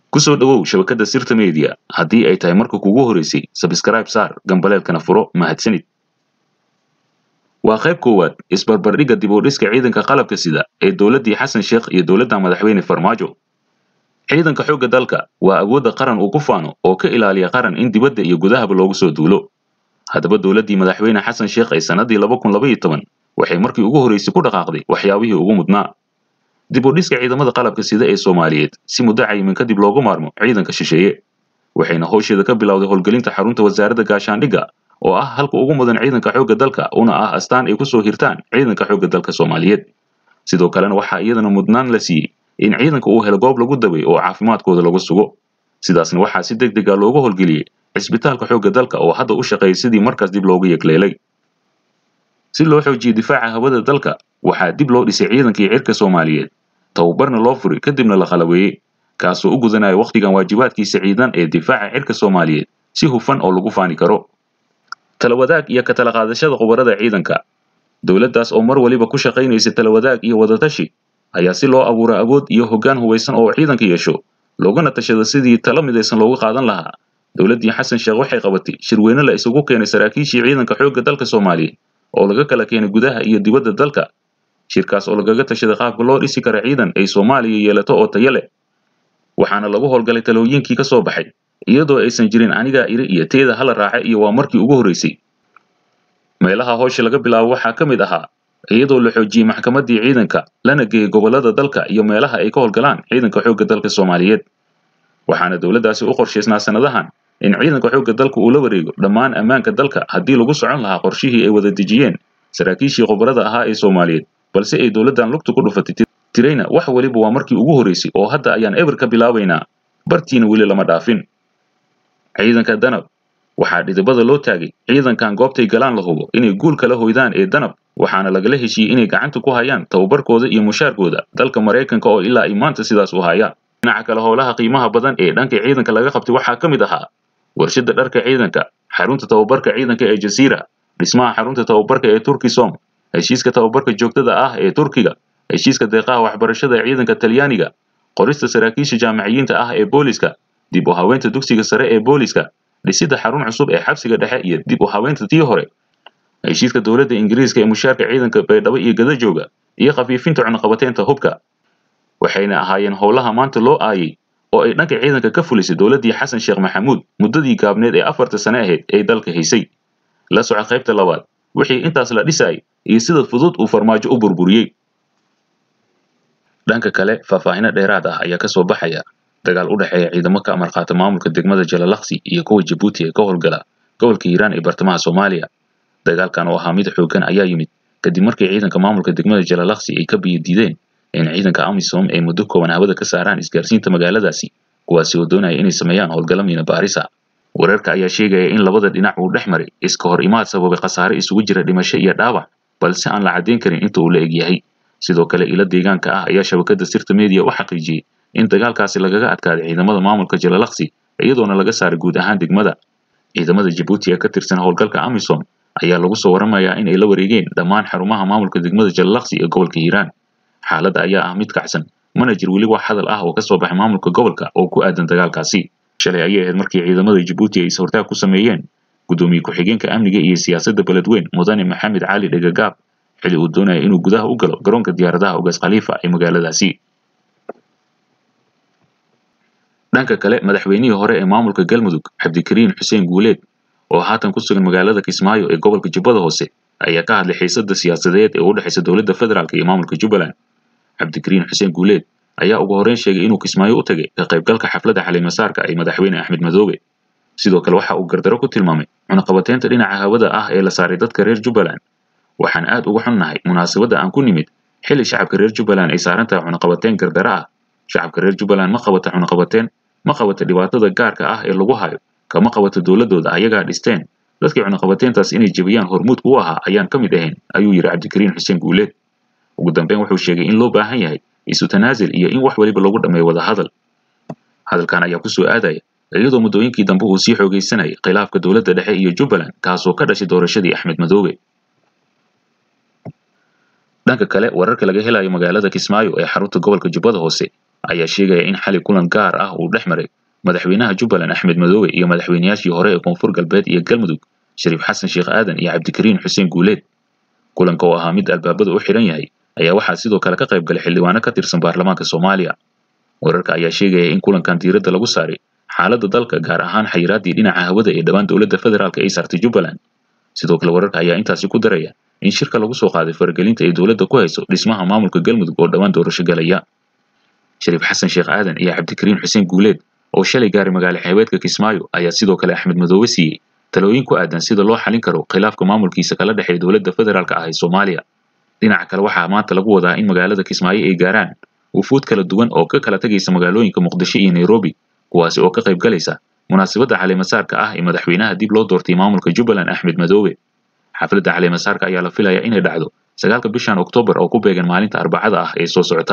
ku soo dhowow shabakadda sirta media haddii ay tahay marka kugu horeysay sabskrayb saar gambaleelkana furo mahadsanid waa qayb koowaad isbarbardhigga dib u dhiska ciidanka qalabka sida ee dowladdii xasan sheekh iyo dowladda madaxweyne farmaajo ciidanka xoogga dalka waa awoodda qaran uu ku faano oo ka ilaaliya qaran in dibadda iyo gudahaba loogu soo duulo haddaba dowladdii madaxweyne xasan sheekh ee sannadii waxay markii ugu horreysay ku dhaqaaqday waxyaabihii ugu mudnaa dib u dhiska ciidamada qalabka sida ee soomaaliyeed si muddo cayiman kadib loogu maarmo ciidanka shisheeye waxayna howsheeda ka bilowday howlgelinta xarunta wasaaradda gaashaandhigga oo ah halka ugu mudan ciidanka xoogga dalka una ah astaan ay ku soo hirtaan ciidanka xoogga dalka soomaaliyeed sidoo kalena waxaa iyadana mudnaan la siiyey in ciidanka uu helo goob lagu dabay oo caafimaadkooda lagu sugo sidaasna waxaa si deg dega loogu howlgeliyey cisbitaalka xoogga dalka oo hadda u shaqeeyay sidii markaas dib loogu yegleelay si loo xoojiyo difaaca hawada dalka waxaa dib loo dhisay ciidankii cirka soomaaliyeed tababarna loo furay kadibna la qalabeeyey kaasoo u gudanaya wakhtigan waajibaadkiisa ciidan ee difaaca cirka soomaaliyeed si hufan oo lagu faani karo talawadaag iyo ka tala qaadashada khubarada ciidanka dowladdaas oo mar waliba ku shaqaynaysa talawadaag iyo wadatashi ayaa si loo abuura awood iyo hoggaan hubaysan oo ciidanka yeesho loogana tashada sidii talo midaysan loogu qaadan lahaa dowladdii xasan sheekh waxay qabatay shirweyne la isugu keenay saraakiishii ciidanka xoogga dalka soomaaliyeed oo laga kala keenay gudaha iyo dibadda dalka shirkaas oo lagaga tashaday qaabka loo dhisi kara ciidan ay soomaaliya yeelato oo tayo leh waxaana lagu howlgalay talooyinkii ka soo baxay iyadoo aysan jirin anigaa iri iyo teeda hala raace iyo waa markii ugu horreysay meelaha howsha laga bilaabo waxaa ka mid ahaa iyadoo la xoojiyey maxkamaddii ciidanka lana geeyey gobollada dalka iyo meelaha ay ka howlgalaan ciidanka xoogga dalka soomaaliyeed waxaana dowladdaasi u qorshaysnaa sannadahan in ciidanka xoogga dalka uu la wareego dhammaan ammaanka dalka haddii lagu socon lahaa qorshihii ay wada dejiyeen saraakiishii khubarada ahaa ee soomaaliyeed balse ay dowladdan lugta ku dhufatay tirayna wax weliba waa markii ugu horreysay oo hadda ayaan eber ka bilaabaynaa bartiina weli lama dhaafin ciidanka danab waxaa dhidibada loo taagay ciidankan goobtay galaan la hubo inay guul kala hoydaan ee danab waxaana lagala heshiiyey inay gacanta ku hayaan tababarkooda iyo mushaarkooda dalka maraykanka oo ilaa ay maanta sidaas u hayaan dhinaca kale howlaha qiimaha badan ee dhanka ciidanka laga qabtay waxaa ka mid ahaa warshadda dharka ciidanka xarunta tababarka ciidanka ee jasiira dhismaha xarunta tababarka ee turkisom heshiiska tababarka joogtada ah ee turkiga heshiiska deeqaha waxbarashada ee ciidanka talyaaniga qorista saraakiisha jaamiciyiinta ah ee booliska dib u haweynta dugsiga sare ee booliska dhisidda xarun cusub ee xabsiga dhexe iyo dib u haweynta tii hore heshiiska dowladda ingiriiska ee mushaarka ciidanka baydhabo iyo gadajooga iyo khafiifinta cunaqabateynta hubka waxayna ahaayeen howlaha maanta loo aayay oo ay dhanka ciidanka ka fulisay dowladdii xasan sheekh maxamuud muddadii gaabneed ee afarta sane ahayd ee dalka haysay la soco qaybta labaad wixii intaas la dhisay iyo sida fudud uu farmaajo u burburiyey dhanka kale faahfaahino dheeraad ah ayaa ka soo baxaya dagaal u dhexeeya ciidamo ka amar qaata maamulka degmada jalalaqsi iyo kuwa jabuuti ee ka howlgala gobolka hiiraan ee bartamaha soomaaliya dagaalkan oo ahaa mid xooggan ayaa yimid kadib markii ciidanka maamulka degmada jalalaqsi ay ka biyo diideen in ciidanka amisom ay muddo kooban hawada ka saaraan isgaarsiinta magaaladaasi kuwaasi oo doonaya inay sameeyaan howlgalla miina baarisa wararka ayaa sheegaya in labada dhinac uu dhex maray iska hor imaad sababay khasaare isugu jira dhimasho iyo dhaawac balse aan la caddayn karin inta uu la eg yahay sidoo kale ilo deegaanka ah ayaa shabakadda sirta media u xaqiijiyey in dagaalkaasi lagaga adkaaday ciidamada maamulka jalalaqsi iyadoona laga saaray guud ahaan degmada ciidamada jabuuti ee ka tirsan howlgalka amisom ayaa lagu soo waramayaa in ay la wareegeen dhammaan xarumaha maamulka degmada jalalaqsi ee gobolka hiiraan xaaladda ayaa ah mid kacsan mana jir weli wax hadal ah oo ka soo baxay maamulka gobolka oo ku aadan dagaalkaasi shalay ayay ahayd markii ciidamada jabuuti ay is-hortaag ku sameeyeen guddoomiye ku-xigeenka amniga iyo siyaasadda beledweyn mudane maxamed cali dhegagaab xili uu doonaya inuu gudaha u galo garoonka diyaaradaha ogaas khaliifa ee magaaladaasi dhanka kale madaxweynihii hore ee maamulka galmudug cabdikariin xuseen guuleed oo haatan ku sugan magaalada kismaayo ee gobolka jubbada hoose ayaa ka hadlay xiisadda siyaasadeed ee u dhexaysa dowladda federaalk iyo maamulka jubbaland cabdikariin xuseen guuleed ayaa ugu horreyn sheegay inuu kismaayo u tagay ka qaybgalka xafladda xalimasaarka ee madaxweyne axmed madoobe sidoo kale waxa uu gardaro ku tilmaamay cunaqabateynta dhinaca hawada ah ee la saaray dadka reer jubbaland waxaan aad uga xunnahay munaasabadda aan ku nimid xilli shacabka reer jubbaland ay saaran tahay cunaqabateyn gardaro ah shacabka reer jubbaland ma qabata cunaqabateyn ma qabata dhibaatada gaarka ah ee lagu hayo kama qabato dowladdooda ayagaa dhisteen dadkii cunaqabateyntaas inay jebiyaan hormuudka u ahaa ayaan ka mid ahayn ayuu yidhi cabdikariin xuseen guuleed ugu dambeyn wuxuu sheegay in loo baahan yahay isu tanaasil iyo in wax weliba lagu dhammeeyo wada hadal hadalkan ayaa ku soo aadaya iyadoo muddooyinkii dambe uu sii xoogaysanayay khilaafka dowladda dhexe iyo jubbaland kaasoo ka dhashay doorashadii axmed madoobe dhanka kale wararka laga helayo magaalada kismaayo ee xarunta gobolka jubbada hoose ayaa sheegaya in xali kulan gaar ah uu dhex maray madaxweynaha jubbaland axmed madoobe iyo madaxweynayaashii hore ee koonfur galbeed iyo galmudug shariif xasan sheekh aadan iyo cabdikariin xuseen guuleed kulanka oo ahaa mid albaabada u xidhan yahay ayaa waxaa sidoo kale ka qayb galay xildhibaano ka tirsan baarlamaanka soomaaliya wararka ayaa sheegaya in kulankan diiradda lagu saaray xaaladda dalka gaar ahaan xayiraaddii dhinaca hawada ee dhowaan dowladda federaalk ay saartay jubbaland sidoo kale wararka ayaa intaasi ku daraya in shirka lagu soo qaaday faragelinta ay dowladda ku hayso dhismaha maamulka galmudug oo dhowaan doorasho galaya shariif xasan sheekh aadan iyo cabdikariin xuseen guuleed oo shalay gaaray magaalo xeebeedka kismaayo ayaa sidoo kale axmed madoobe siiyey talooyin ku aadan sida loo xalin karo khilaafka maamulkiisa kala dhexeeya dowladda federaalk ah ee soomaaliya dhinaca kale waxaa maanta lagu wadaa in magaalada kismaayo ay gaaraan wufuud kala duwan oo ka kala tegaysa magaalooyinka muqdisho iyo nairobi kuwaasi oo ka qayb galaysa munaasabadda caleemasaarka ah ee madaxweynaha dib loo doortay maamulka jubbaland axmed madoobe xafladda caleemasaarka ayaa la filayaa inay dhacdo sagaalka bishan oktoobar oo ku beegan maalinta arbacada ah ee soo socota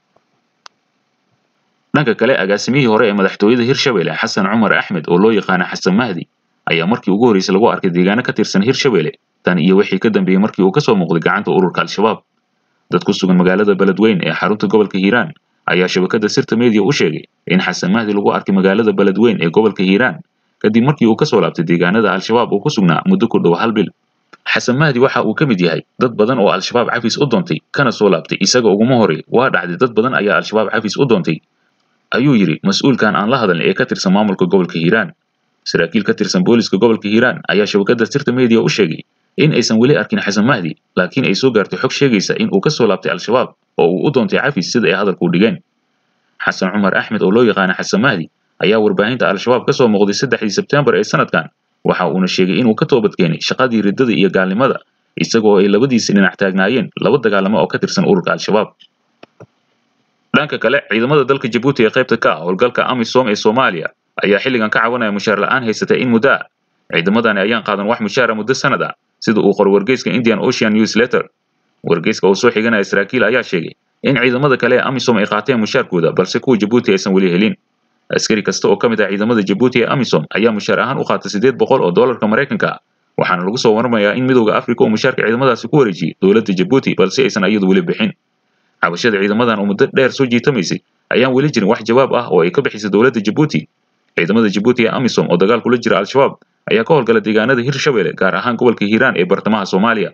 dhanka kale agaasimihii hore ee madaxtooyada hirshabelle xasan cumar axmed oo loo yaqaana xasan mahdi ayaa markii ugu horreysay lagu arkay deegaano ka tirsan hirshabelle tan iyo wixii ka dambeeyey markii uu ka soo muuqday gacanta ururka al-shabaab dad ku sugan magaalada beledweyn ee xarunta gobolka hiiraan ayaa shabakadda sirta media u sheegay in xasan mahdi lagu arkay magaalada beledweyn ee gobolka hiiraan kadib markii uu ka soo laabtay deegaanada al-shabaab uu ku sugnaa muddo ku dhow hal bil xasan mahdi waxa uu ka mid yahay dad badan oo al-shabaab cafis u doontay kana soo laabtay isaga uguma horey waa dhacday dad badan ayaa al-shabaab cafis u doontay ayuu yidhi mas-uulkan aan la hadalin ee ka tirsan maamulka gobolka hiiraan saraakiil ka tirsan booliska gobolka hiiraan ayaa shabakadda sirta media u sheegay in aysan weli arkin xasan mahdi laakiin ay soo gaartay xog sheegaysa in uu ka soo laabtay al-shabaab oo uu u doontay cafis sida ay hadalku dhigeen xasan cumar axmed oo loo yaqaana xasan mahdi ayaa warbaahinta al-shabaab ka soo muuqday saddexdii sebtembar ee sanadkan waxa uuna sheegay inuu ka toobadkeenay shaqadii riddada iyo gaalnimada isagoo ay labadiisi dhinac taagnaayeen laba dagaalamo oo ka tirsan ururka al-shabaab dhanka kale ciidamada dalka jabuuti ee qaybta ka ah howlgalka amisom ee soomaaliya ayaa xilligan ka cabanaya mushaar la'aan haysatay in muddo ah ciidamadani ayaan qaadan wax mushaara muddo sanad ah sida uu qoro wargeyska indian ocean newsletter wargeyska oo soo xiganaya saraakiil ayaa sheegay in ciidamada kale ee amisom ay qaateen mushaarkooda balse kuwa jabuuti aysan weli helin askari kasta oo ka mid ah ciidamada jabuuti ee amisom ayaa mushaar ahaan u qaata siddeed boqol oo doolarka maraykanka ah waxaana lagu soo waramayaa in midowda afrika uu mushaarka ciidamadaasi ku wareejiyey dowladda jabuuti balse aysan iyadu weli bixin cabashada ciidamadan oo muddo dheer soo jiitamaysay ayaan weli jirin wax jawaab ah oo ay ka bixisay dowladda jabuuti ciidamada jabuuti ee amisom oo dagaal kula jira al-shabaab ayaa ka howlgala deegaanada hirshabelle gaar ahaan gobolka hiiraan ee bartamaha soomaaliya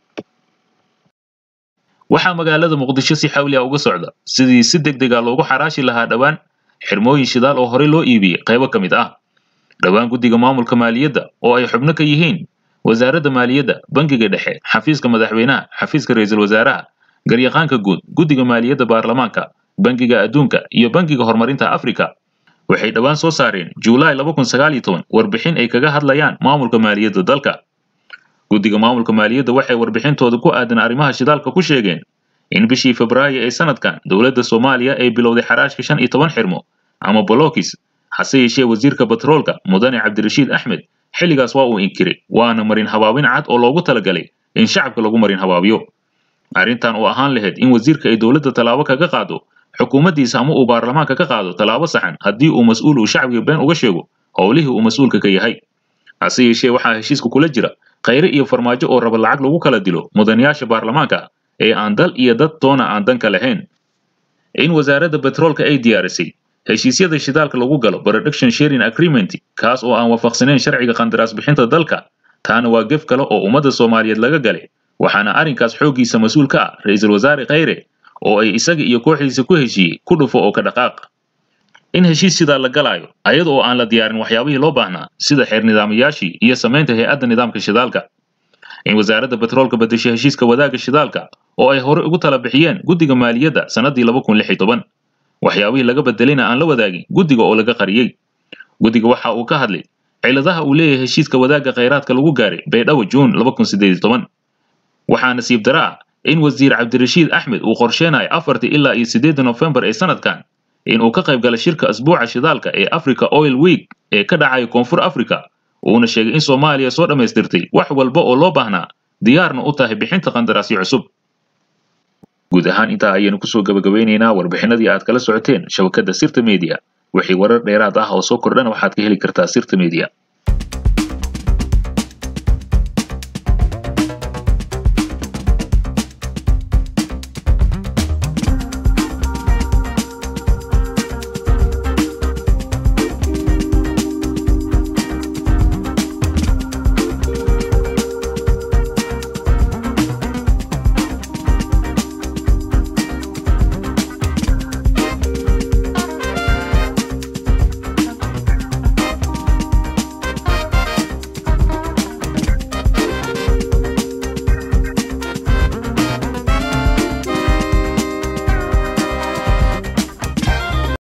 waxaa magaalada muqdisho si xawli ah uga socda sidii si deg dega loogu xaraashi lahaa dhowaan xirmooyin shidaal oo horey loo iibiyey qaybo ka mid ah dhowaan guddiga maamulka maaliyadda oo ay xubno ka yihiin wasaaradda maaliyadda bangiga dhexe xafiiska madaxweynaha xafiiska ra'iisul wasaaraha garyaqaanka guud guddiga maaliyadda baarlamaanka bangiga adduunka iyo bangiga horumarinta afrika waxay dhowaan soo saareen juulaay warbixin ay kaga hadlayaan maamulka maaliyadda dalka guddiga maamulka maaliyadda waxay warbixintooda ku aadan arrimaha shidaalka ku sheegeen in bishii febraayo ee sanadkan dowladda soomaaliya ay bilowday xaraashka shan iyo toban xirmo ama bolokis hase yeeshee wasiirka batroolka mudane cabdirashiid axmed xilligaas waa uu inkiray waana marin habaabin cad oo loogu talagalay in shacabka lagu marin habaabiyo arrintan oo ahaan lahayd in wasiirka ay dowladda tallaabo kaga qaado xukuumaddiisa ama uu baarlamaanka ka qaado tallaabo saxan haddii uu mas-uul uu shacbiga been uga sheego howlihii uu mas-uulka ka yahay hase yeeshee waxaa heshiiska kula jira khayre iyo farmaajo oo raba lacag lagu kala dilo mudanayaasha baarlamaanka ee aan dal iyo dad toona aan danka lahayn in wasaaradda betroolka ay diyaarisay heshiisyada shidaalka lagu galo production sharing agreement kaas oo aan waafaqsanayn sharciga qandaraas bixinta dalka taana waa gef kale oo ummadda soomaaliyeed laga galay waxaana arrinkaas xooggiisa mas-uul ka ah ra'iisul wasaare khayre oo ay isaga iyo kooxdiisa ku heshiiyey ku dhufo oo ka dhaqaaq in heshiis sidaa la galaayo ayada oo aan la diyaarin waxyaabihii loo baahnaa sida xeer nidaamayaashii iyo samaynta hay-adda nidaamka shidaalka in wasaaradda betroolka bedeshay heshiiska wadaagga shidaalka oo ay hore ugu tala bixiyeen guddiga maaliyadda sannaddii waxyaabihii laga bedelayna aan la wadaagin guddiga oo laga qariyey guddiga waxa uu ka hadlay ciladaha uu leeyahay heshiiska wadaagga khayraadka lagu gaaray baydhabo juun waxaa nasiib dara ah in wasiir cabdirashiid axmed uu qorsheenayo afartii ilaa iyo siddeedda nofembar ee sanadkan in uu ka qayb gala shirka asbuuca shidaalka ee africa oil week ee ka dhacaya koonfur africa uuna sheegay in soomaaliya soo dhammaystirtay wax walba oo loo baahnaa diyaarna u tahay bixinta qandaraasyo cusub guud ahaan intaa ayaynu kusoo gabagabeynaynaa warbixinadii aad kala socoteen shabakadda sirta media wixii warar dheeraad ah oo soo kordhana waxaad ka heli kartaa sirta media